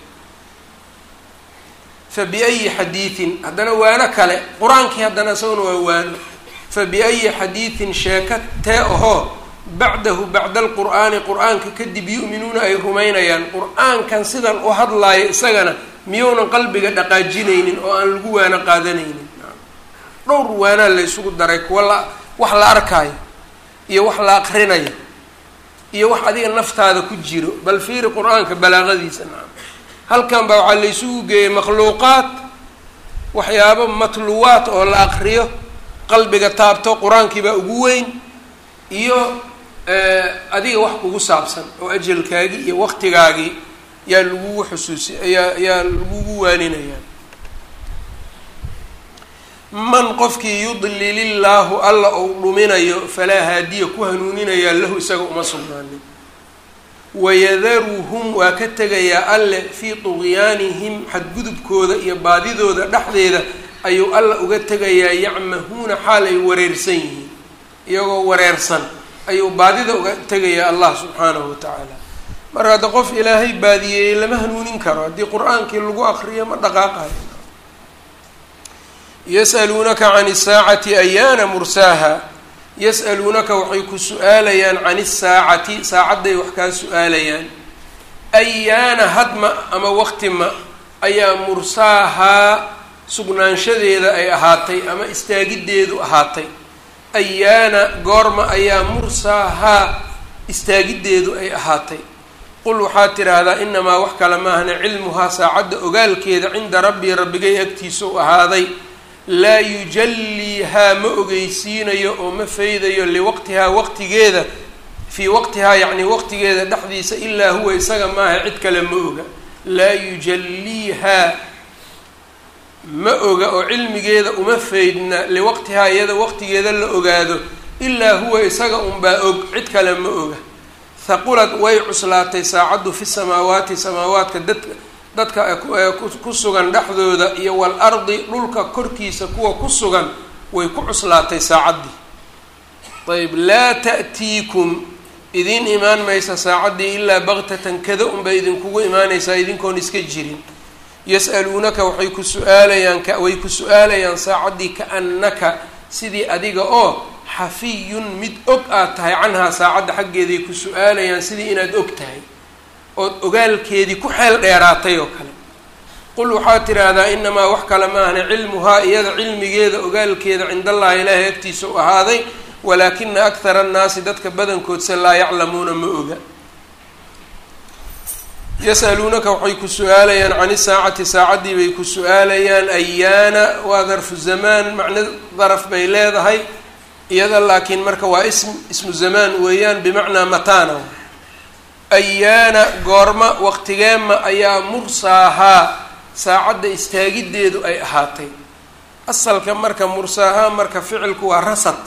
fa biayi xadiidin haddana waano kale qur-aankii haddana isaguna waa waano fa biayi xadiidin sheeka tee ahoo bacdahu bacda alqur'aani qur-aanka kadib yu'minuuna ay rumaynayaan qur-aankan sidan u hadlaayo isagana miyounan qalbiga dhaqaajinaynin oo aan lagu waano qaadanaynin dhowr waanaa la ysugu daray kuwa la wax la arkaayo iyo wax la aqrinayo iyo wax adiga naftaada ku jiro bal fiiri qur-aanka balaaqadiisa nacam halkan baa waxaa la ysugu geeyay makhluuqaad waxyaabo matluwaat oo la aqriyo qalbiga taabto qur-aankii baa ugu weyn iyo adiga wax kugu saabsan oo ajalkaagii iyo waqtigaagii yaa lagugu xusuusi yaa yaa lagugu waaninayaa man qofkii yudlilillaahu alla ou dhuminayo falaa haadiya ku hanuuninayaa lahu isaga uma sugnaanin wayadaruhum waa ka tegayaa alle fii tuqyaanihim xadgudubkooda iyo baadidooda dhexdeeda ayuu alla uga tegayaa yacmahuuna xaal ay wareersan yihiin iyagoo wareersan ayuu baadida uga tegayaa allah subxaanahu watacaala marka hadda qof ilaahay baadiyeeyey lama hanuunin karo haddii qur-aankii lagu akriyo ma dhaqaaqayo yas'aluunaka can isaacati ayaana mursaaha yas'aluunaka waxay ku su-aalayaan can isaacati saacadday wax kaa su-aalayaan ayaana hadma ama waqti ma ayaa mursaahaa sugnaanshadeeda ay ahaatay ama istaagiddeedu ahaatay ayaana goorma ayaa mursaahaa istaagiddeedu ay ahaatay qul waxaad tidhaahdaa inamaa wax kale maahna cilmuhaa saacadda ogaalkeeda cinda rabbii rabbigay agtiisa u ahaaday laa yujalliihaa ma ogeysiinayo oo ma faydayo liwaqtihaa waqtigeeda fii waqtihaa yacni waqtigeeda dhexdiisa ilaa huwa isaga maaha cid kale ma oga laa yujalliihaa ma oga oo cilmigeeda uma faydna liwaqtihaa iyada waqtigeeda la ogaado ilaa huwa isaga unbaa og cid kale ma oga haqulad way cuslaatay saacaddu fi samaawaati samaawaadka dadka dadka ku sugan dhexdooda iyo wal ardi dhulka korkiisa kuwa ku sugan way ku cuslaatay saacaddii ayb laa ta'tiikum idiin imaan maysa saacaddii ilaa baktatan kada unbay idinkugu imaanaysaa idinkoon iska jirin yas'aluunaka waxay ku su-aalayaan way ku su-aalayaan saacaddii kaannaka sidii adiga oo xafiyun mid og aad tahay canhaa saacadda xaggeeday ku su-aalayaan sidii inaad og tahay ood ogaalkeedii ku xeel dheeraatay oo kale qul waxaad tidhaahdaa inamaa wax kale maahna cilmuhaa iyada cilmigeeda ogaalkeeda cindallahi ilaahay agtiisa u ahaaday walaakina akhara annaasi dadka badankoodse laa yaclamuuna ma oga yasaluunaka waxay ku su-aalayaan can isaacati saacaddii bay ku su-aalayaan ayaana waa darfu zamaan macno daraf bay leedahay iyada laakiin marka waa ism ismu zamaan weeyaan bimacnaa mataana ayaana goorma waqtigeema ayaa mursaahaa saacadda istaagiddeedu ay ahaatay asalka marka mursaahaa marka ficilku waa rasad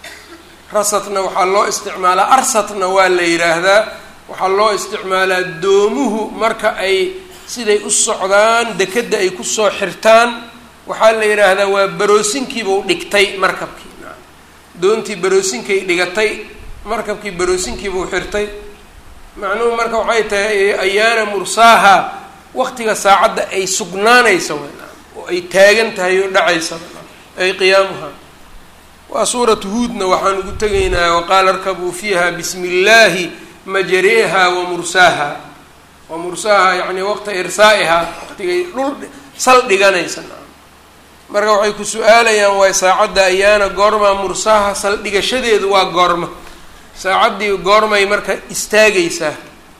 rasadna waxaa loo isticmaalaa arsatna waa la yidhaahdaa waxaa loo isticmaalaa doomuhu marka ay siday u socdaan dekedda ay kusoo xirtaan waxaa la yidhaahdaa waa baroosinkiibuu dhigtay markabkii doontii baroosinkay dhigatay markabkii baroosinkiibuu xirtay macnuhu marka waxay tahay ayaana mursaaha waqtiga saacadda ay sugnaanaysa oo ay taagan tahay oo dhacaysa ay qiyaamuha waa suuratu huudna waxaan ugu tegaynaa waqaala arkabuu fiiha bismi illaahi majariha wa mursaaha wa mursaaha yacni waqta irsaa'ihaa waqtigay dhul sal dhiganaysa marka waxay ku su-aalayaan waay saacadda ayaana goormaa mursaaha saldhigashadeedu waa goorma saacaddii goormay marka istaagaysaa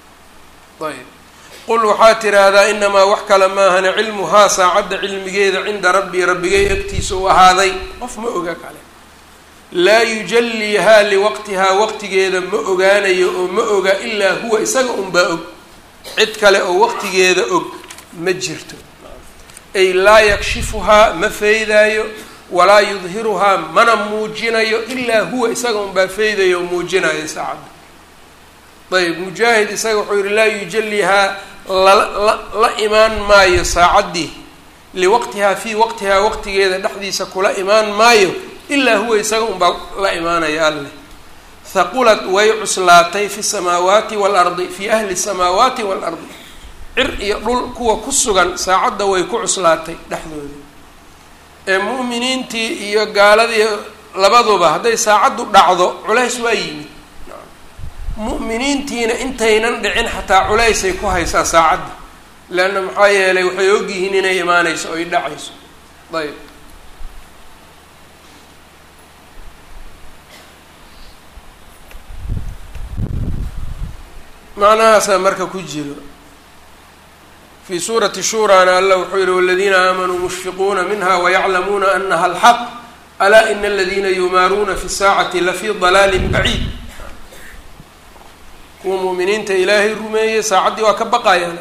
ayb qul waxaad tidhaahdaa inamaa wax kale maahana cilmuhaa saacadda cilmigeeda cinda rabbii rabbigay agtiisa u ahaaday qof ma oga kale laa yujalliihaa liwaqtihaa waqtigeeda ma ogaanayo oo ma oga ilaa huwa isaga unbaa og cid kale oo waqtigeeda og ma jirto ay laa yakshifuhaa ma feydaayo walaa yudhiruhaa mana muujinayo ilaa huwa isaga unbaa feydayo oo muujinayo saacadda ayb mujaahid isaga wuxuu yihi laa yujallihaa lala la imaan maayo saacaddii liwaqtihaa fii waqtihaa waqtigeeda dhexdiisa kula imaan maayo ilaa huwa isaga unbaa la imaanaya alleh haqulad way cuslaatay fi samaawaati waalardi fii ahli samaawaati waalardi cir iyo dhul kuwa ku sugan saacadda way ku cuslaatay dhexdooda ee mu'miniintii iyo gaaladii labaduba hadday saacaddu dhacdo culays waa yimid mu'miniintiina intaynan dhicin xataa culaysay ku haysaa saacadda leanna maxaa yeelay waxay ogyihiin inay imaanayso oy dhacayso ayb macnahaasaa marka ku jiro fii suurati shuraana alla wuxuu yihi waladiina aamanuu mushfiquuna minha wayaclamuuna anaha alxaq alaa ina aladiina yumaaruuna fi saacati lafii dalaalin baciid kuwa muuminiinta ilaahay rumeeyey saacaddii waa ka baqayaan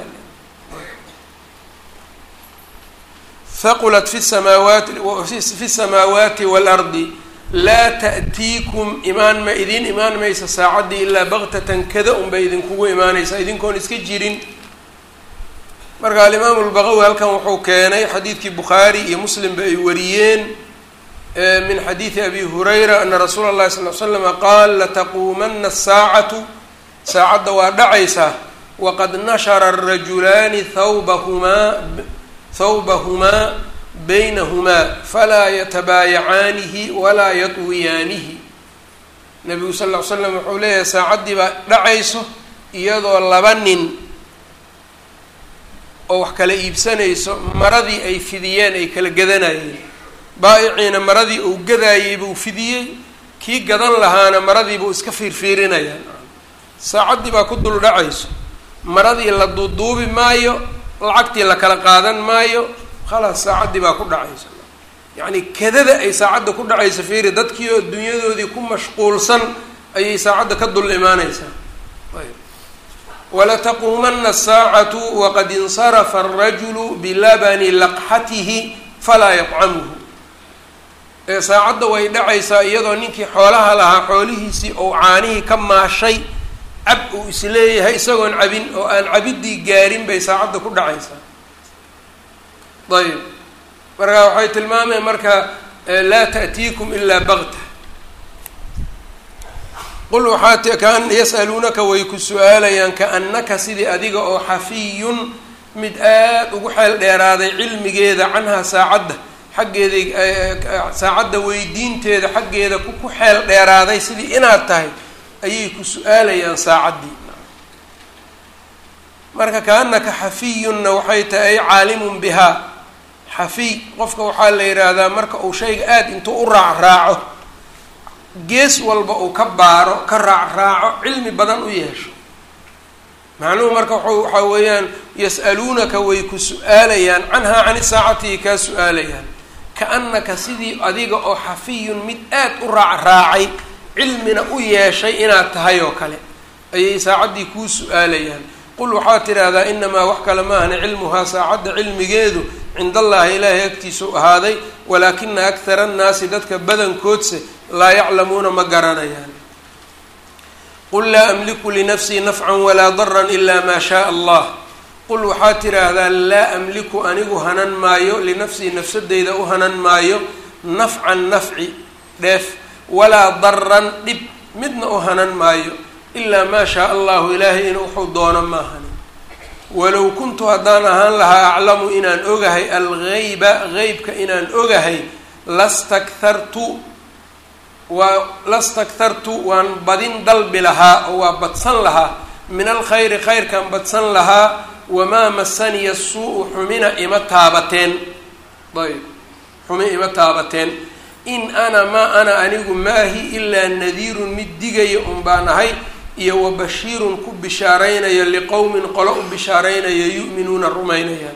haqulat fi samaawaati fi samaawaati waalardi laa ta'tiikum imaan ma idiin imaan maysa saacaddii ilaa baktatan kada unbay idinkugu imaanaysaa idinkoon iska jirin marka alimaamu lbaqawi halkan wuxuu keenay xadiidkii bukhaari iyo muslimba ay wariyeen min xadiidi abi hurayra ana rasuula اllahi sal l slama qaal lataquumana asaacatu saacadda waa dhacaysaa waqad nashara arajulaani thawbahumaa thawbahumaa baynahumaa falaa yatabaayacaanihi walaa yatwiyaanihi nabigu sal ll ly slam wuxuu leeyahay saacaddii baa dhacayso iyadoo laba nin oo wax kala iibsanayso maradii ay fidiyeen ay kala gadanayeen baa-iciina maradii uu gadaayey buu fidiyey kii gadan lahaana maradiibuu iska fiirfiirinayaan saacaddii baa ku dul dhacayso maradii la duuduubi maayo lacagtii la kala qaadan maayo khalaas saacaddii baa ku dhacayso yacni kadada ay saacadda ku dhacayso fiiri dadkii oo dunyadoodii ku mashquulsan ayay saacadda ka dul imaaneysaa ayb walataquumana asaacatu waqad insarafa alrajulu bilabani laqxatihi falaa yaqcamuhu ee saacadda way dhacaysaa iyadoo ninkii xoolaha lahaa xoolihiisii ou caanihii ka maashay cab uu isleeyahay isagoon cabin oo aan cabiddii gaarin bay saacadda ku dhacaysaa ayb marka waxay tilmaameen marka laa ta'tiikum ilaa bagta qul waxaa kaan yas'aluunaka way ku su-aalayaan kaannaka sidii adiga oo xafiyun mid aada ugu xeel dheeraaday cilmigeeda canhaa saacadda xaggeeda saacadda weydiinteeda xaggeeda ku xeel dheeraaday sidii inaad tahay ayay ku su-aalayaan saacaddii marka kaanaka xafiyunna waxay tahay ay caalimun bihaa xafiy qofka waxaa la yidhaahdaa marka uu shayga aada intuu u raac raaco gees walba uu ka baaro ka raac raaco cilmi badan u yeesho macnuhu marka w waxaa weeyaan yas'aluunaka way ku su-aalayaan canhaa cani saacatihi kaa su-aalayaan kaannaka sidii adiga oo xafiyun mid aad u raac raacay cilmina u yeeshay inaad tahay oo kale ayay saacaddii kuu su-aalayaan qul waxaad tidhaahdaa inamaa wax kale maahna cilmuhaa saacadda cilmigeedu cinda allahi ilaahay agtiisau ahaaday walaakina akhara annaasi dadka badankoodse laa yaclamuuna ma garanayaan qul laa amliku linafsii nafcan walaa daran ilaa maa shaaa allah qul waxaad tidhaahdaa laa amliku anigu hanan maayo linafsii nafsadeyda u hanan maayo nafcan nafci dheef walaa daran dhib midna u hanan maayo ilaa maa shaa allahu ilaahay in wuxuu doono maahani walow kuntu haddaan ahaan lahaa aclamu inaan ogahay algeyba geybka inaan ogahay lastakhartu waa lastakhartu waan badin dalbi lahaa oo waa badsan lahaa min alkhayri khayrkan badsan lahaa wamaa masaniya suu-u xumina ima taabateen ayb xumi ima taabateen in ana maa ana anigu maahi ilaa nadiirun mid digaya un baan ahay iyo wa bashiirun ku bishaaraynayo liqowmin qolo u bishaaraynayo yu'minuuna rumaynayaan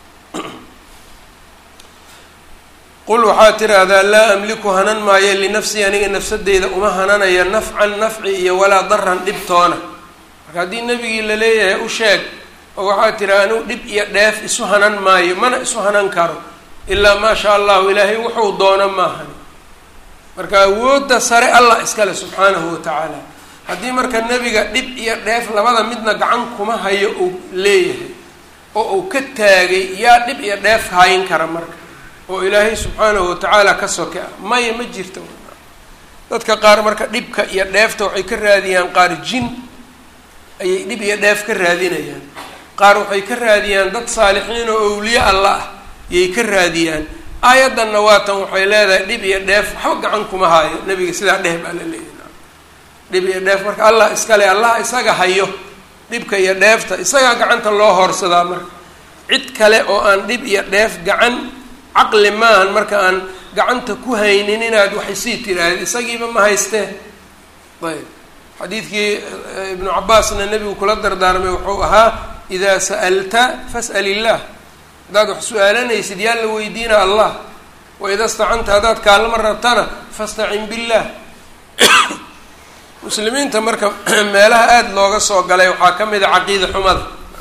qul waxaad tidhaahdaa laa amliku hanan maayo linafsii aniga nafsadeyda uma hananaya nafcan nafci iyo walaa daran dhibtoona marka haddii nebigii la leeyahay u sheeg oo waxaad tidhaha anigu dhib iyo dheef isu hanan maayo mana isu hanan karo ilaa maa shaa allahu ilaahay wuxuu doono maahan marka awoodda sare allah iskale subxaanahu wa tacaala haddii marka nebiga dhib iyo dheef labada midna gacan kuma hayo uu leeyahay oo uu ka taagay yaa dhib iyo dheef hayn kara marka oo ilaahay subxaanahu watacaala ka soke ah maya ma jirto dadka qaar marka dhibka iyo dheefta waxay ka raadiyaan qaar jin ayay dhib iyo dheef ka raadinayaan qaar waxay ka raadiyaan dad saalixiin oo awliye alla ah yay ka raadiyaan aayaddanna waatan waxay leedahay dhib iyo dheef waxba gacan kuma haayo nebiga sidaa dheh baa la leeyahy dhib iyo dheef marka allah iskale allah isaga hayo dhibka iyo dheefta isagaa gacanta loo hoorsadaa marka cid kale oo aan dhib iyo dheef gacan caqli maahan marka aan gacanta ku haynin inaad waxaysii tiraahdeed isagiiba ma haystee ayb xadiidkii ibnu cabaasna nebigu kula dardaarmay wuxuu ahaa idaa sa'alta fas'al illaah haddaad wax su-aalanaysid yaa la weydiina allah waida stacanta haddaad kaalama rabtana fastacin billah muslimiinta marka meelaha aada looga soo galay waxaa ka mid a caqiida xumada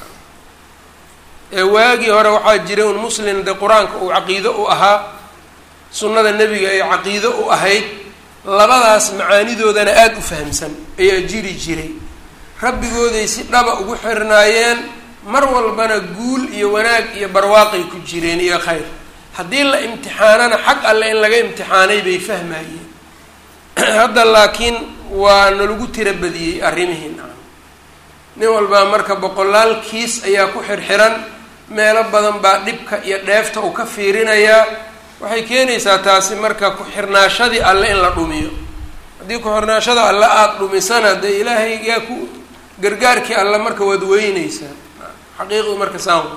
ee waagii hore waxaa jiray un muslim de qur-aanka uu caqiido u ahaa sunnada nebiga ay caqiido u ahayd labadaas macaanidoodana aada u fahamsan ayaa jiri jiray rabbigooday si dhaba ugu xirnaayeen mar walbana guul iyo wanaag iyo barwaaqay ku jireen iyo khayr haddii la imtixaanana xag alle in laga imtixaanay bay fahmayeen hadda laakiin waa nalagu tira badiyey arrimihii nacam nin walbaa marka boqolaal kiis ayaa ku xirxiran meelo badan baa dhibka iyo dheefta uu ka fiirinayaa waxay keenaysaa taasi marka ku-xirnaashadii alle in la dhumiyo haddii ku-xirnaashada alle aada dhumisana dee ilaahay yaa ku gargaarkii alle marka waad weyneysaa xaqiiqdu marka saan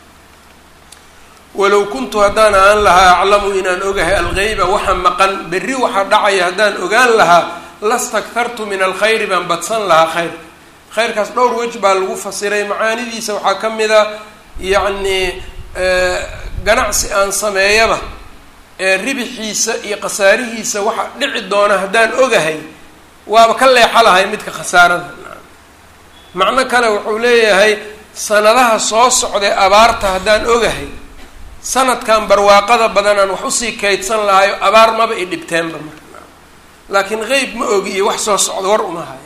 walow kuntu haddaan aan lahaa aclamu inaan ogahay algeyba waxa maqan berri waxa dhacaya haddaan ogaan lahaa lastaktartu min alkhayri baan badsan lahaa khayr khayrkaas dhowr wej baa lagu fasiray macaanidiisa waxaa ka mid a yacni ganacsi aan sameeyaba ee ribixiisa iyo khasaarihiisa waxa dhici doona haddaan ogahay waaba ka leexa lahay midka khasaarada macno kale wuxuu leeyahay sanadaha soo socday abaarta haddaan ogahay sanadkan barwaaqada badanaan wax usii kaydsan lahayo abaar maba i dhibteenba marka laakiin qeyb ma ogi iyo wax soo socda war uma hayo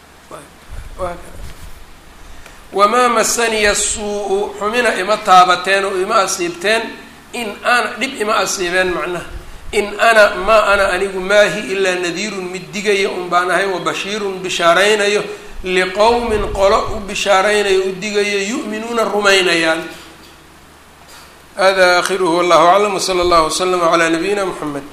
wamaa masaniya suu-u xumina ima taabateen oo ima asiibteen in ana dhib ima asiibeen macnaha in ana maa ana anigu maahi ilaa nadiirun mid digaya un baan ahay wa bashiirun bishaaraynayo liqowmin qolo u bishaaraynayo u digayo yu'minuuna rumaynayaan hada akhiruhu wallahu aclam wsala allahu waslama calaa nabiyina muxamed